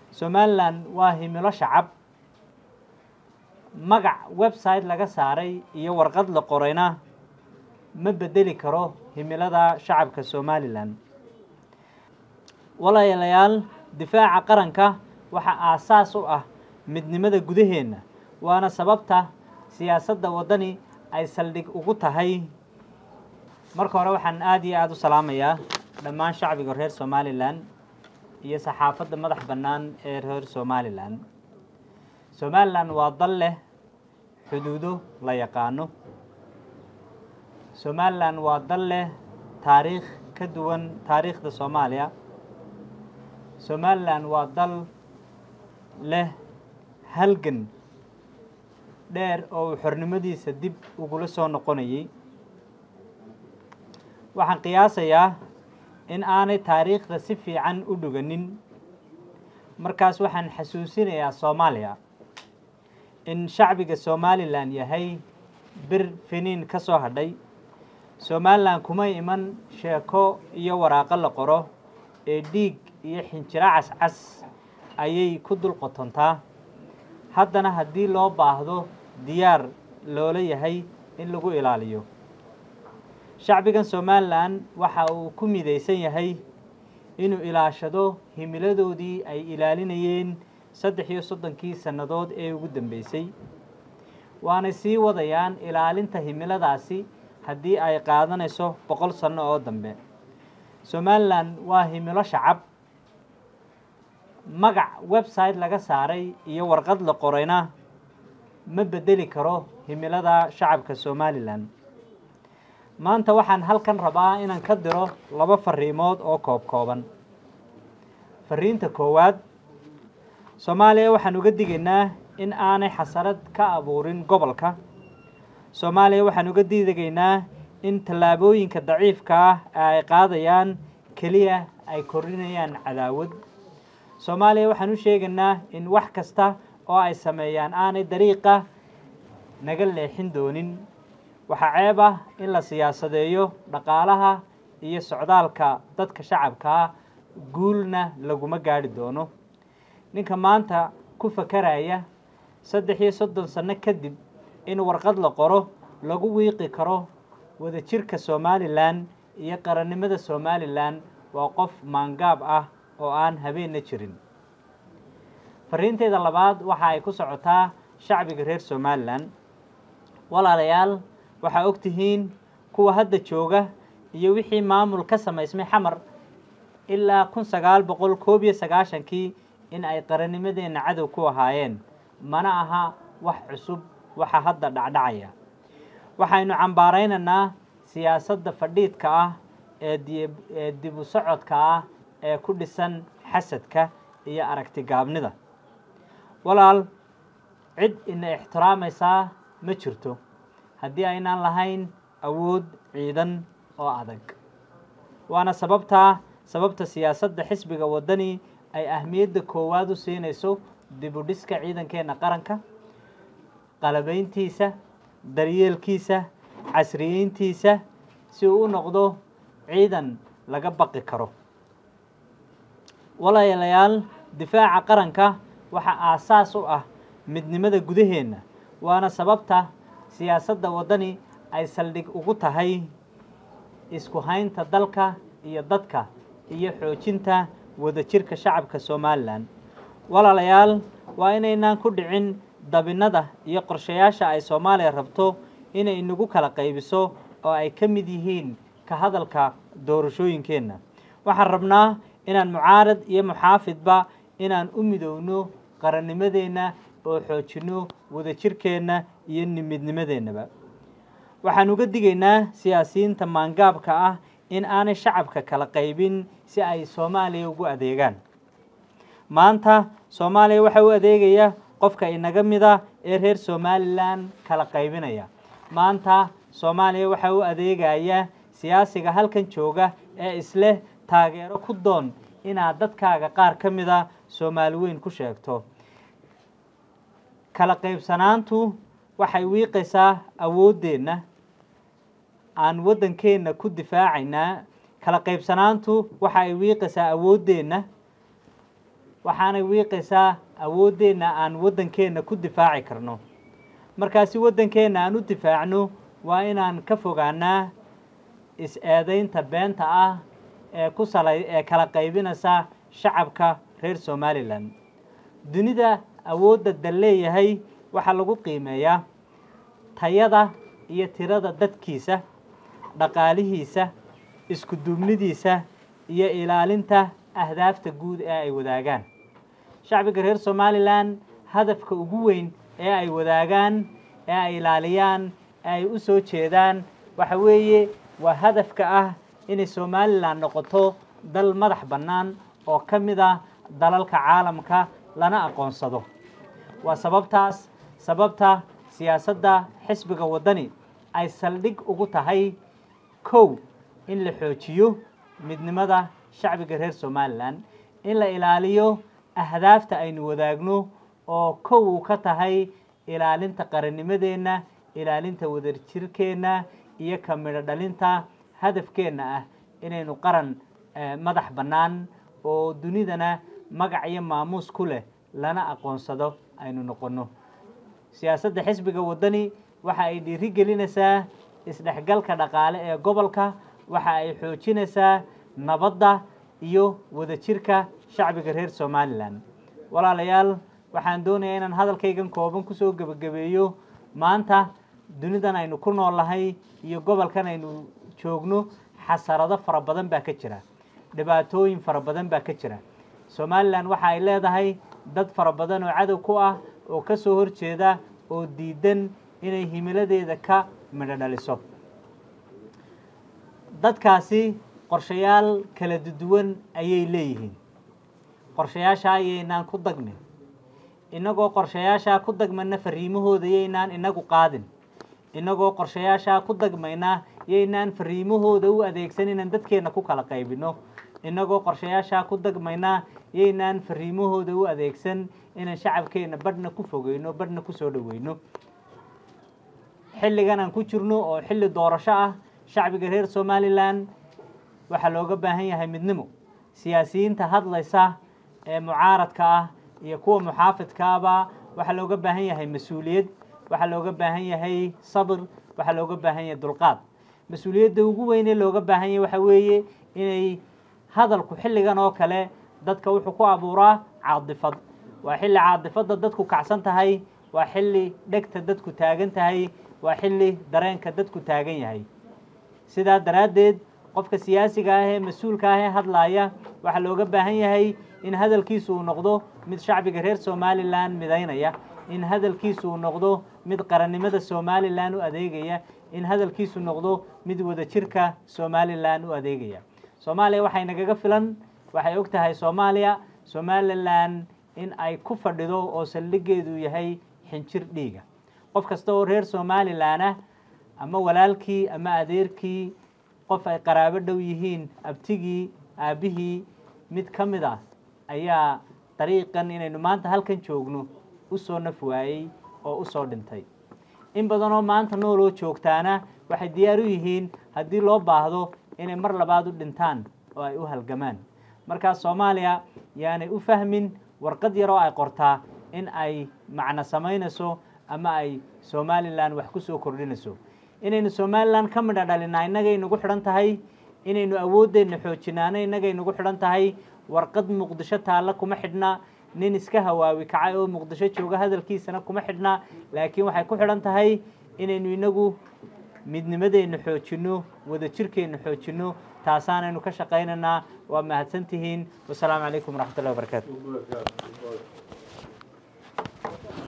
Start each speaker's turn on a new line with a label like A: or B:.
A: somalilan waa himilo shacab magac website laga saaray iyo warqad la qorayna ma bedeli karo himilada shacabka somalilan walaalayaal difaaca qaranka waxaa aasaas u ah midnimada gudaheenna waana sababta siyaasadda waddani ay saldhig ugu tahay marka hore waxaan aada iyo aada u salaamayaa dhammaan shacbiga reer somalilan iyo saxaafadda madax bannaan ee reer somalilan somalilan waa dal leh xuduudo la yaqaano somalilan waa dal leh taariikh ka duwan taariikhda soomaaliya somalilan waa dal leh halgan dheer oo uu xornimadiisa dib ugula soo noqonayay waxaan qiyaasayaa in aanay taariikhda si fiican u dhuganin markaas waxaan xasuusinayaa soomaaliya in shacbiga somalilan yahay bir finiin ka soo hadhay somalilan kuma iman sheeko iyo waraaqo la qoro ee dhiig iyo xinjiro cascas ayay ku dul qotontaa haddana haddii loo baahdo diyaar loola yahay in lagu ilaaliyo shacbigan somalilan waxa uu ku midaysan yahay inuu ilaashado himiladoodii ay ilaalinayeen saddex iyo soddonkii sannadood ee ugu dambeysay waanay sii wadayaan ilaalinta himiladaasi haddii ay qaadanayso boqol sanno oo dambe somalilan waa himilo shacab magac website laga saaray iyo warqad la qorayna ma bedeli karo himilada shacabka somalilan maanta waxaan halkan rabaa inaan ka diro laba fariimood oo koob kooban fariinta koowaad soomaaliya waxaan uga digaynaa in aanay xasarad ka abuurin gobolka soomaaliya waxaan uga digaynaa in tallaabooyinka daciifka ah ee ay qaadayaan keliya ay korinayaan cadaawad soomaaliya waxaan u sheegaynaa in wax kasta oo ay sameeyaan aanay dariiqa naga leexin doonin waxaa ceeb ah in la siyaasadeeyo dhaqaalaha iyo socdaalka dadka shacabkaa guulna laguma gaadhi doono ninka maanta ku fakaraya saddex iyo soddon sanno kadib in warqad la qoro lagu wiiqi karo wadajirka somalilan iyo qarannimada somalilan waa qof maangaab ah oo aan habeenna jirin fariinteeda labaad waxa ay ku socotaa shacbiga reer somalilan walaalayaal waxaa og tihiin kuwa hadda jooga iyo wixii maamul ka samaysmay xamar ilaa kun sagaal boqol koob iyo sagaashankii in ay qarannimadeenna cadow ku ahaayeen mana aha wax cusub waxa hadda dhacdhacaya waxaynu cambaaraynaynaa siyaasadda fadhiidka ah ee dib u socodka ah ee ku dhisan xasadka iyo aragti gaabnida walaal cid ina ixtiraamaysaa ma jirto haddii aynaan lahayn awood ciidan oo adag waana sababtaa sababta siyaasadda xisbiga waddani ay ahmiyadda koowaad u siinayso dib u dhiska ciidankeenna qaranka qalabayntiisa daryeelkiisa casriyeyntiisa si uu u noqdo ciidan laga baqi karo walaalayaal difaaca qaranka waxaa aasaas u ah midnimada gudaheenna waana sababta siyaasadda waddani ay saldhig ugu tahay isku haynta dalka iyo dadka iyo xoojinta wadajirka shacabka somalilan walaalayaal waa inaynaan ku dhicin dabinnada iyo qorshayaasha ay soomaaliya rabto inay inagu kala qaybiso oo ay ka mid yihiin ka hadalka doorashooyinkeenna waxaan rabnaa inaan mucaarad iyo muxaafidba inaan u midowno qarannimadeenna oo xoojinno wadajirkeenna iyo midnimadeennaba waxaan uga digaynaa siyaasiyiinta maangaabka ah in aanay shacabka kala qaybin si ay soomaaliya ugu adeegaan maanta soomaaliya waxaa u adeegaya qofka inaga mida ee reer somalilan kala qaybinaya maanta soomaaliya waxaa u adeegaya siyaasiga halkan jooga ee isleh taageero ku doon inaad dadkaaga qaar ka mida soomaali weyn ku sheegto kala qaybsanaantu waxay wiiqaysaa awooddeenna aan waddankeenna ku difaacaynaa kala qaybsanaantu waxa ay wiiqaysaa awooddeenna waxaanay wiiqaysaa awooddeenna aan waddankeenna ku difaaci karno markaasi waddankeenna aan u difaacno waa inaan ka fogaanaa is-eedaynta beenta ah ee ku salay ee kala qaybinaysa shacabka reer somalilan dunida awoodda dal leeyahay waxaa lagu qiimeeyaa tayada iyo tirada dadkiisa dhaqaalihiisa isku duubnidiisa iyo ilaalinta ahdaafta guud ee ay wadaagaan shacbiga reer somalilan hadafka ugu weyn ee ay wadaagaan ee ay ilaaliyaan ee ay u soo jeedaan waxa weeye waa hadafka ah inay somalilan noqoto dal madax bannaan oo ka mid ah dalalka caalamka lana aqoonsado waa sababtaas sababta siyaasadda xisbiga waddani ay saldhig ugu tahay kow in la xoojiyo midnimada shacbiga reer somalilan in la ilaaliyo ahdaafta aynu wadaagno oo kow uu ka tahay ilaalinta qarannimadeenna ilaalinta wadajirkeenna iyo ka midho dhalinta hadafkeenna ah inaynu qaran madax bannaan oo dunidana magac iyo maamuus ku leh lana aqoonsado aynu noqonno siyaasadda xisbiga waddani waxa ay dhiiri gelinaysaa isdhexgalka dhaqaale ee gobolka waxa ay xoojinaysaa nabadda iyo wadajirka shacbiga reer somalilan walaalayaal waxaan doonayaa inaan hadalkaygan kooban kusoo gebagabeeyo maanta dunidan aynu ku noolnahay iyo gobolkan aynu joogno xasarado fara badan baa ka jira dhibaatooyin fara badan baa ka jira somalilan waxa ay leedahay dad fara badan oo cadow ku ah oo ka soo horjeeda oo diidan inay himiladeeda ka midho dhaliso dadkaasi qorshayaal kala duwan ayay leeyihiin qorshayaasha ayaynaan ku dagmin innagoo qorshayaashaa ku dagmayna fariimahooda yaynaan inagu qaadin innagoo qorshayaashaa ku dagmayna yaynaan fariimahooda u adeegsan inaan dadkeenna ku kala qaybino innagoo qorshayaashaa ku dagmayna yaynaan fariimahooda u adeegsan inaan shacabkeenna badhna ku fogeyno badhna ku soo dhoweyno xilligan aan ku jirno oo xilli doorasho ah shacbiga reer somalilan waxaa looga baahan yahay midnimo siyaasiyiinta hadlaysa ee mucaaradka ah iyo kuwa muxaafidkaaba waxaa looga baahan yahay mas-uuliyad waxaa looga baahan yahay sabir waxaa looga baahan yahay dulqaad mas-uuliyadda ugu weynee looga baahan yahay waxa weeye inay hadalku xilligan oo kale dadka wuxuu ku abuuraa caadifad waa xilli caadifadda dadku kacsan tahay waa xilli dhegta dadku taagan tahay waa xilli dareenka dadku taagan yahay sidaa daraaddeed qofka siyaasiga ah ee mas-uulka ah ee hadlaaya waxaa looga baahan yahay in hadalkiisu uu noqdo mid shacbiga reer somalilan midaynaya in hadalkiisu uu noqdo mid qarannimada somalilan u adeegaya in hadalkiisu noqdo mid wadajirka somalilan u adeegaya soomaaliya waxay nagaga filan waxay og tahay soomaaliya somalilan in ay ku fadhido oo saldhigeedu yahay xinjir dhiiga qof kasta oo reer somalilan ah ama walaalkii ama adeerkii qof ay qaraabo dhow yihiin abtigii aabbihii mid ka mid ah ayaa dariiqan inaynu maanta halkan joogno u soo naf waayey oo u soo dhintay in badanoo maanta nooloo joogtaana waxay diyaar u yihiin haddii loo baahdo inay mar labaad u dhintaan oo ay u halgamaan markaas soomaaliya yaanay u fahmin warqad yar oo ay qortaa in ay macno samaynayso ama ay somalilan wax ku soo kordhinayso inaynu somalilan ka midha dhalinaa innagay nagu xidhan tahay inaynu awooddeenna xoojinaana innagay nagu xidhan tahay warqad muqdisho taalla kuma xidhna nin iska hawaawi kacay oo muqdisho jooga hadalkiisana kuma xidhna laakiin waxay ku xidhan tahay inaynu inagu midnimadeenna xoojinno wadajirkeenna xoojinno taasaanaynu ka shaqaynaynaa waa mahadsantihiin wasalaamu calaykum waraxmat ullahi wabarakaatu